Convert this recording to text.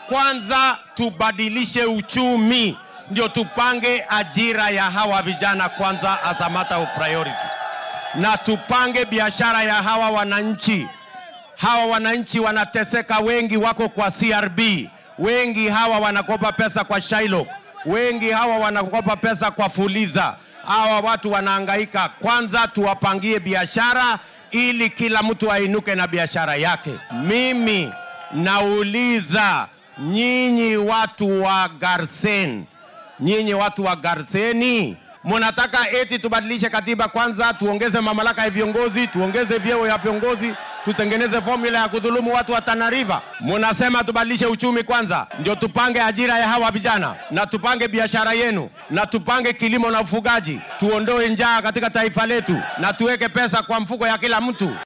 kwanza tubadilishe uchumi, ndio tupange ajira ya hawa vijana kwanza as a matter of priority, na tupange biashara ya hawa wananchi. Hawa wananchi wanateseka, wengi wako kwa CRB, wengi hawa wanakopa pesa kwa Shylock, wengi hawa wanakopa pesa kwa Fuliza. Hawa watu wanahangaika. Kwanza tuwapangie biashara ili kila mtu ainuke na biashara yake. Mimi nauliza nyinyi watu wa Garsen, nyinyi watu wa Garseni, munataka eti tubadilishe katiba kwanza, tuongeze mamlaka ya viongozi, tuongeze vyeo ya viongozi, tutengeneze formula ya kudhulumu watu wa Tana River? Munasema tubadilishe uchumi kwanza, ndio tupange ajira ya hawa vijana na tupange biashara yenu na tupange kilimo na ufugaji, tuondoe njaa katika taifa letu na tuweke pesa kwa mfuko ya kila mtu.